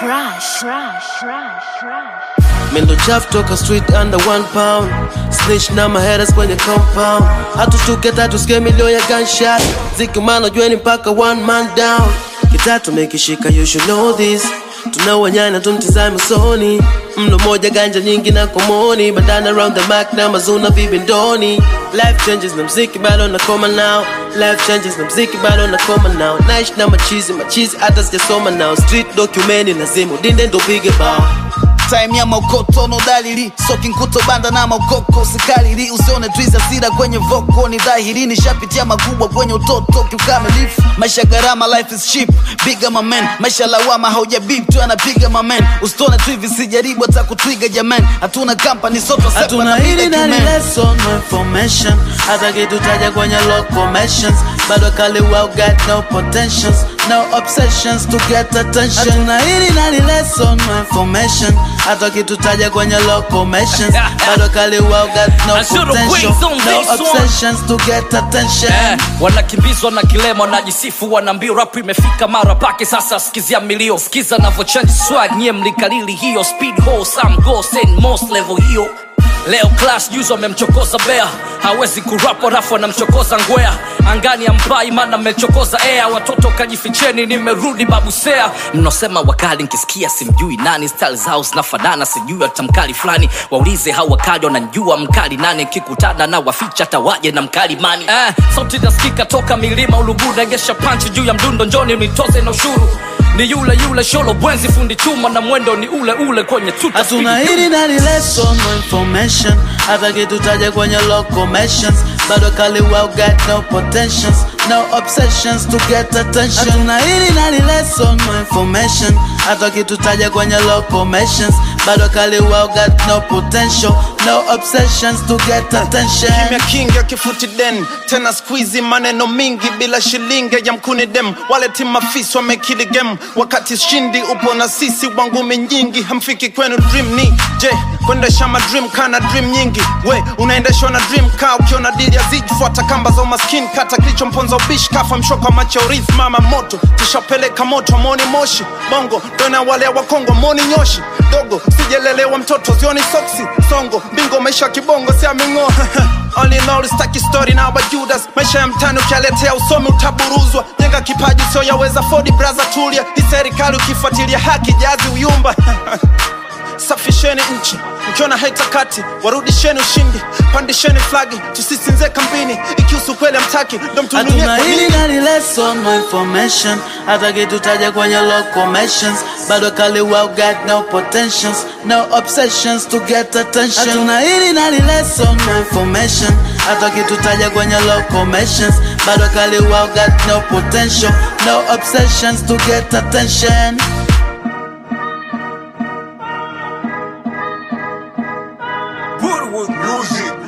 Crush, crush, crush, crush. Mendo chafu toka street under one pound Snitch na maheras kwenye compound Hatushtuke tatu sikie milio ya gunshot Zikimano jueni mpaka one man down Kitatu mekishika you should know this tunawanyana tumtizame usoni mlo moja ganja nyingi na komoni bandana around the mark na mazuna vibindoni life changes na mziki bado nakoma now life changes na mziki bado nakoma now naishi na machizi machizi hata sijasoma now street documeni lazima udinde ndo pige bao time ya maukoto no dalili soki nkuto banda na maukoko sikalili usione twiza sira kwenye voko ni dhahiri nishapitia makubwa kwenye utoto kiukamilifu maisha gharama life is cheap biga mamen maisha lawama haujabip tu anapiga mamen usitone tu hivi sijaribu hata kutwiga jaman hatuna company soto sepa hatuna na hili piga na kimen. lesson no information hata kitutaja kwenye locomotions bado kali well got no potentials no obsessions to get attention hatuna hili na lesson no information hata kitutaja kwenye locomotions bado kali well got no I should've potential waited on no this one. obsessions to get attention Eh, wanakimbizwa na kilema wanajisifu wanaambia rap imefika mara pake sasa sikizia milio sikiza navochange swag nyie mlikalili hiyo speed ho some go send most level hiyo leo class juzi wamemchokoza bea hawezi kurap rafu anamchokoza ngwea angani ampai mana mmechokoza ea watoto kajificheni nimerudi babusea mnaosema wakali nkisikia simjui nani style zao zinafanana sijui hata mkali fulani waulize hao wakali wananjua mkali nani kikutana na waficha tawaje na mkali mani eh, sauti nasikika toka milima ulugu nagesha panchi juu ya mdundo njoni nitoze na ushuru ni yule yule sholo bwenzi fundi chuma na mwendo ni ule ule kwenye tuta hatuna speed. hili na lesson no information hata kitutaja kwenye locomotions bado kali well got no potentials no obsessions to get attention hatuna hili na lesson no information hata kitutaja kwenye locomotions bado kali well got no potential no obsessions to get attention kimya kingi akifuti den tena squeezy maneno mingi bila shilingi ya mkuni dem wale timafisi wamekili game wakati shindi upo na sisi wangumi nyingi hamfiki kwenu dream ni je kuendesha madream kana dream nyingi we unaendeshwa na dream ka ukiona dili ya ziji fuata kamba za umaskini kata kilicho mponza ubishi kafa mshoka macho urithi mama moto tushapeleka moto moni moshi bongo dona wale wa kongo moni nyoshi dogo sijelelewa mtoto zioni soksi songo bingo maisha ya kibongo siaming'o All in all, staki story na wajudas maisha ya mtani ukialetea usomi utaburuzwa jenga kipaji sio yaweza fodi braza tulia hii serikali ukifuatilia haki jazi uyumba safisheni nchi mkiona haitakati warudisheni ushindi pandisheni flagi tusisinze kambini ikihusu kweli amtaki ndo mtununie hatuna kwa hili nini na lesson no information hata kitutaja kwenye locomotions bado kali well got no potentials no obsessions to get attention hatuna hili na lesson no information hata kitutaja kwenye locomotions bado kali well got no potential no obsessions to get attention Woodwood Music.